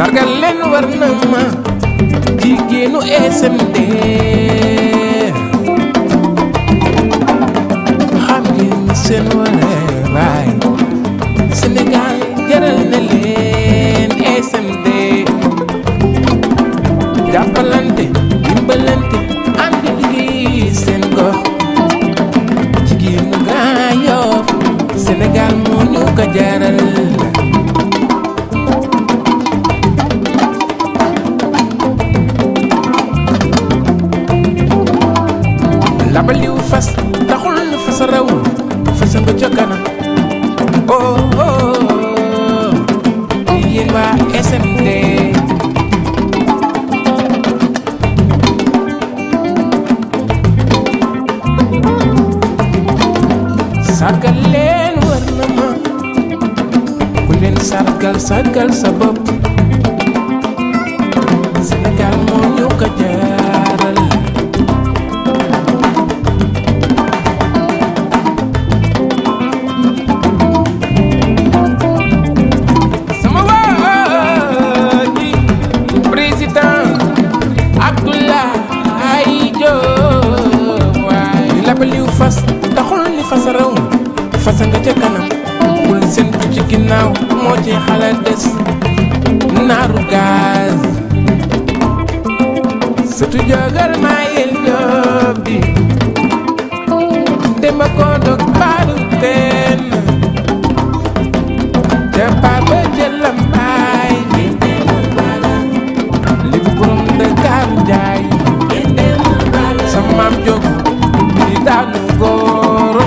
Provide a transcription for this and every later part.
sargal leen war na ma jigéenu SMD xam ngeen seen wareewaay Sénégal jaral na leen SMD jàppalante dimbalante ànd liggéey seen gox jigéenu Grand Yoff Sénégal moo ñu ko jaral labaliw fas taxul nu fas raw fas nga ca kanam oh oh yéen waa SMD sargal leen war na ma ku leen sargal sargal sa bopp Sénégal moo ñu ko jaaral sama waa ji président Abdoulaye Diop waay li labaliw fas taxul ni fas raw fas nga ca kanam bul seen ci ginnaaw moo ci xala des naaru gaz surtout jogal maa yel Diop bi demba ko dog baalu teen te papa jëlam baay li fi borom Dakar njaay sa maam jóg di daanu góoro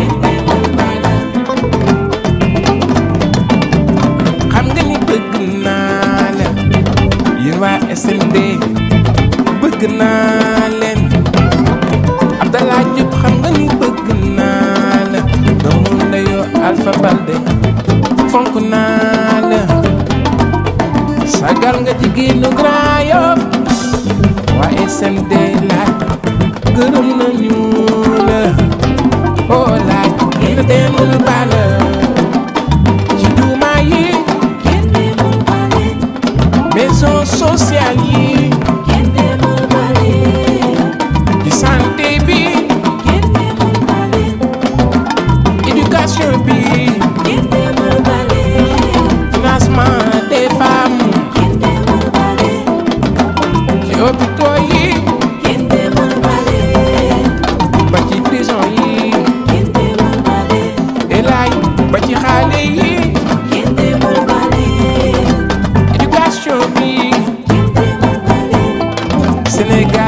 xam nga ni bëgg naa leen yéen waa SMD bëgg naa leen Abdallah Diop xam nga ni bëgg naa la doomu ndeyoo Alpha Balde fonk naa la sagal nga jigéenu Grand Yoff waa SMD laaj gërëm nañu la oh laaj kenn demul bala ci juuma yi maison sociale yi ci santé bi éducation bi financement des femmes ci hôpitaux yi ba ci prison yi elaay ba ci xaale yi éducation bi Sénégal